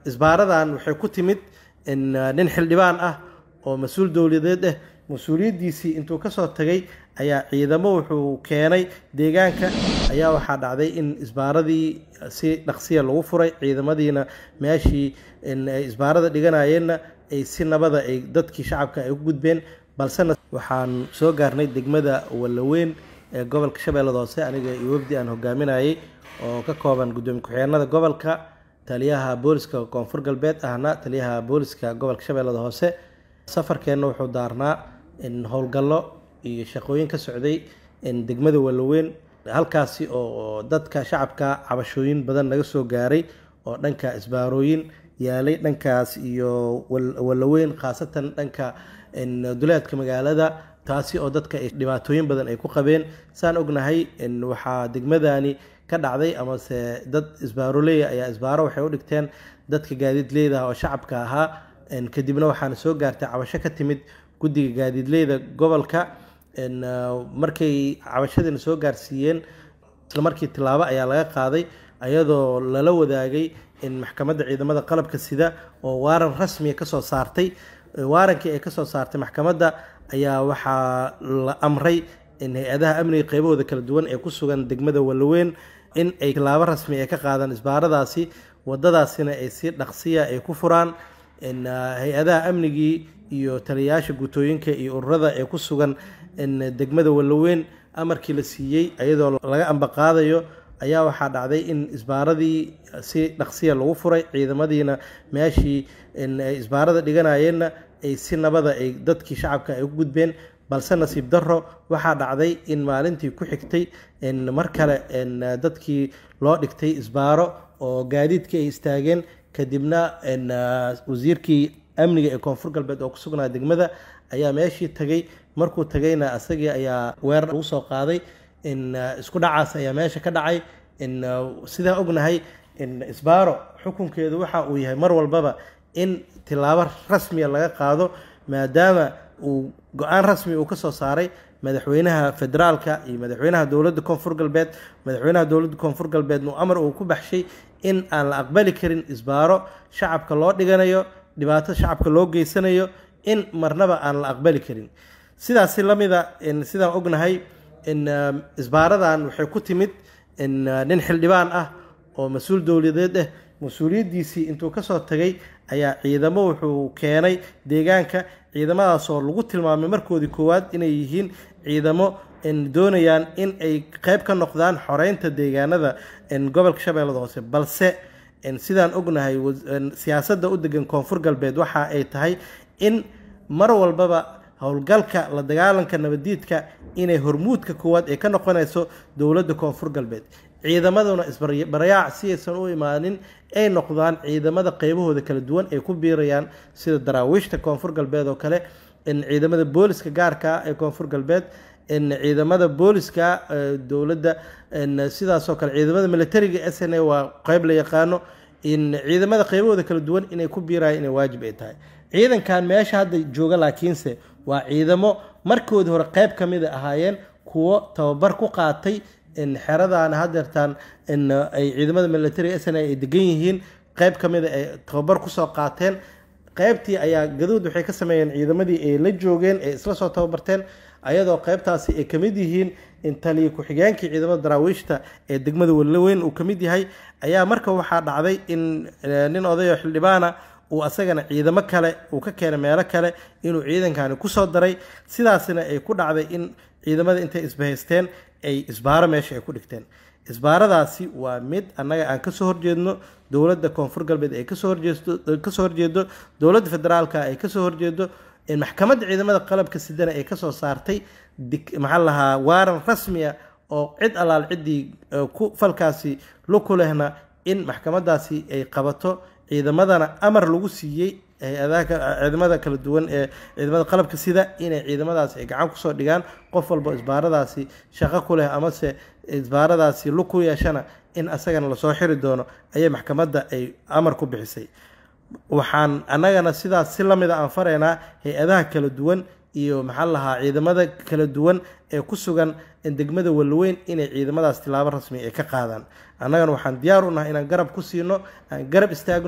isbaaradan waxay ku timid nin xildhibaan ah oo mas-uul dowladeed ah mas-uuliyaddiisii intuu kasoo tagay ayaa ciidamo wuxuu keenay deegaanka ayaa waxaa dhacday in isbaaradii si dhaqsiya lagu furay ciidamadiina meeshii ay isbaarada dhiganayeenna ay si nabada ay dadkii shacabka ay u gudbeen balsena waxaan soo gaarnay degmada wallaweyn ee gobolka shabeellada hoose aniga iyo wafdi aan hogaaminayay oo ka kooban guddoomiye ku-xigeenada gobolka taliyaha booliska koonfur galbeed ahna taliyaha booliska gobolka shabeellada hoose safarkeenna wuxuu daarnaa howlgallo iyo shaqooyin ka socday degmada wallaweyn halkaasi oo dadka shacabka cabashooyin badan naga soo gaaray oo dhanka isbaarooyin yaalay dhankaas iyo wallaweyn khaasatan dhanka duleedka magaalada taasi oo dadka dhibaatooyin badan ay ku qabeen saan ognahay waxaa degmadani ka dhacday amase dad isbaaroleya ayaa isbaaro waxay u dhigteen dadka gaadiidleyda oo shacabka ahaa kadibna waxaana soo gaartay cabasho ka timid guddiga gaadiidleyda gobolka markay cabashadiina soo gaarsiiyeen isla markii tilaabo ayaa laga qaaday ayadoo lala wadaagay in maxkamadda ciidamada qalabka sida oo waaran rasmiya kasoo saartay waarankii ay kasoo saartay maxkamadda ayaa waxaa la amray in hay-adaha amniga qeybahooda kala duwan ee ku sugan degmada wallaweyn in ay tilaabo rasmi ay ka qaadaan isbaaradaasi wadadaasina ay si dhaqsiya ay ku furaan hay-adaha amnigii iyo taliyayaasha guutooyinka iyo ururada ee ku sugan degmada wallaweyn amarkii la siiyey ayadoo laga ambaqaadayo ayaa waxaa dhacday in isbaaradii si dhaqsiya lagu furay ciidamadiina meeshii ay isbaarada dhiganayeenna ay si nabada ay dadkii shacabka ay u gudbeen balse nasiib daro waxaa dhacday in maalintii ku xigtay mar kale dadkii loo dhigtay isbaaro oo gaadiidkii ay istaageen kadibna wasiirkii amniga ee koonfur galbeed oo ku sugnaa degmada ayaa meeshii tagay markuu tagayna asagii ayaa weerar lagu soo qaaday isku dhacaas ayaa meesha ka dhacay sidaa ognahay isbaaro xukunkeedu waxa uu yahay mar walbaba in tilaabo rasmiya laga qaado maadaama uu go-aan rasmi uu kasoo saaray madaxweynaha federaalka iyo madaxweynaha dowladda koonfur galbeed madaxweynaha dowladda koonfur galbeed uu amar uu ku baxshay in aan la aqbali karin isbaaro shacabka loo dhiganayo dhibaato shacabka loo geysanayo in marnaba aan la aqbali karin sidaasi lamida sidaan ognahay isbaaradan waxay ku timid nin xildhibaan ah oo mas-uul dowladeed ah mas-uuliyaddiisii intuu kasoo tagay ayaa ciidamo wuxuu keenay deegaanka ciidamadaasoo lagu tilmaamay markoodii koowaad inay yihiin ciidamo doonayaan in ay qeyb ka noqdaan xoreynta deegaanada gobolka shabeellada hoose balse sidaan ognahay siyaasadda u degan koonfur galbeed waxa ay tahay in mar walbaba howlgalka la dagaalanka nabadiidka inay hormuudka koowaad ay ka noqonayso dowladda koonfur galbeed ciidamaduna isbarayaac si aysan u imaanin ay noqdaan ciidamada qeybahooda kala duwan ay ku biirayaan sida daraawiishta koonfur galbeed oo kale ciidamada booliska gaarka ah ee koonfur galbeed ciidamada booliska dowladda sidaasoo kale ciidamada militariga s n a waa qeyb la yaqaano ciidamada qeybahooda kala duwan inay ku biirayaan inay waajib ay tahay ciidankan meesha hadda jooga laakiinse waa ciidamo markoodii hore qeyb ka mida ahaayeen kuwo tababar ku qaatay xeradaana hadeertaan ay ciidamada militariga s n a ay degan yihiin qeyb ka mida ay tababar kusoo qaateen qeybtii ayaa gaduud waxay ka sameeyeen ciidamadii ay la joogeen ee isla soo tababarteen ayadoo qeybtaasi ay kamid yihiin in taliya ku-xigeenkii ciidamada daraawiishta ee degmada wallaweyn uu kamid yahay ayaa marka waxaa dhacday in nin odayo xildhibaana uu asagana ciidamo kale uu ka keenay meelo kale inuu ciidankani kusoo daray sidaasina ay ku dhacday in ciidamada intay isbahaysteen ay isbaaro meesha ay ku dhigteen isbaaradaasi waa mid annaga aan kasoo horjeedno dowladda koonfur galbeed ay kasoo horjeedkasoo horjeedo dowladda federaalka ay kasoo horjeedo maxkamadda ciidamada qalabka sidana ay kasoo saartay maxaa lahaa waaran rasmiya oo cid allaal ciddii ku falkaasi luku lehna in maxkamadaasi ay qabato ciidamadana amar lagu siiyey ciidamada kala duwan ee ciidamada qalabka sida inay ciidamadaasi ay gacan kusoo dhigaan qof walba isbaaradaasi shaqo ku leh amase isbaaradaasi lug ku yeeshana in asagana lasoo xiri doono ayay maxkamadda ay amar ku bixisay waxaan annagana sidaas si lamida aan faraynaa hay-adaha kala duwan iyo maxaa lahaa ciidamada kala duwan ee ku sugan degmada walweyn inay ciidamadaas tilaabo rasmi ay ka qaadaan annagana waxaan diyaar u nahay inaan garab ku siino aan garab istaagno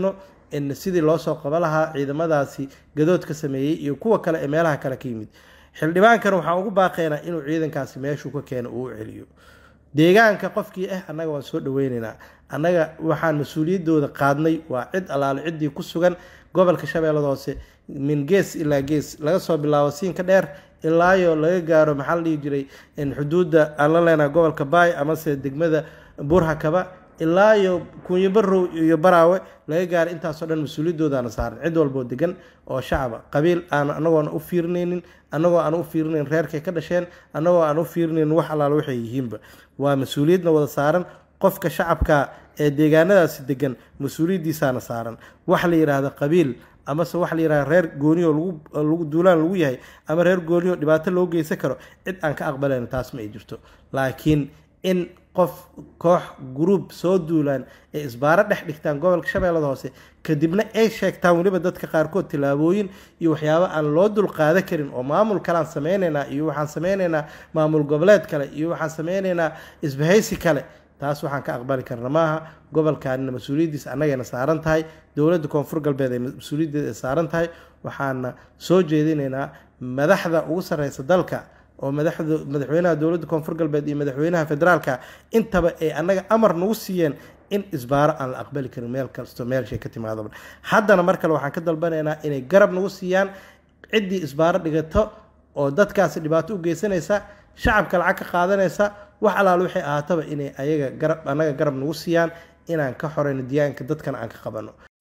in sidii loo soo qaba lahaa ciidamadaasi gadood ka sameeyey iyo kuwa kale ee meelaha kale ka yimid xildhibaankana waxaan ugu baaqaynaa inuu ciidankaasi meeshuu ka keeno uu u celiyo deegaanka qofkii ah annaga waan soo dhaweynaynaa annaga waxaan mas-uuliyaddooda qaadnay waa cid allaale ciddii ku sugan gobolka shabeellada hoose min gees ilaa gees laga soo bilaabo siinka dheer ilaayo laga gaaro maxaa la dhihi jiray xuduudda aan la leenaha gobolka baay amase degmada burhakaba ilaayo kunyo barow iyo baraawe laga gaaro intaasoo dhan mas-uuliyadoodaana saaran cid walboo degan oo shacaba qabiil aan anagoona u fiirinaynin annagoo aan u fiirinayn reerkay ka dhasheen annagoo aan u fiirinaynin wax allaale waxay yihiinba waa mas-uuliyadna wada saaran qofka shacabka ee deegaanadaasi degan mas-uuliyaddiisaana saaran waxa la yidhaahda qabiil amase waxa la yidhahda reer gooniyo lagu duulaan lagu yahay ama reer gooniyo dhibaato loo geysan karo cid aan ka aqbalayn taas ma ay jirto laakiin in qof koox gruub soo duulaan ee isbaaro dhex dhigtaan gobolka shabeellada hoose kadibna ay sheegtaan weliba dadka qaarkood tillaabooyin iyo waxyaabo aan loo dulqaada karin oo maamul kalean sameynaynaa iyo waxaan sameynaynaa maamul goboleed kale iyo waxaan sameynaynaa isbahaysi kale taas waxaan ka aqbali karna maaha gobolkaanina mas-uuliyaddiisa annagayna saaran tahay dowladda koonfur galbeed ay mas-uuliyaddeeda saaran tahay waxaana soo jeedinaynaa madaxda ugu sarreysa dalka oo madaxda madaxweynaha dowladda koonfur galbeed iyo madaxweynaha federaalka intaba ay annaga amar nagu siiyeen in isbaaro aan la aqbali karin meel kasto meelshay ka timaadaba haddana mar kale waxaan ka dalbanaynaa inay garab nagu siiyaan ciddii isbaaro dhigato oo dadkaasi dhibaato u geysanaysa shacabka lacag ka qaadanaysa wax allaale waxay ahaataba inay ayaga garab annaga garab nagu siiyaan inaan ka xoreyno diyaanka dadkana aan ka qabano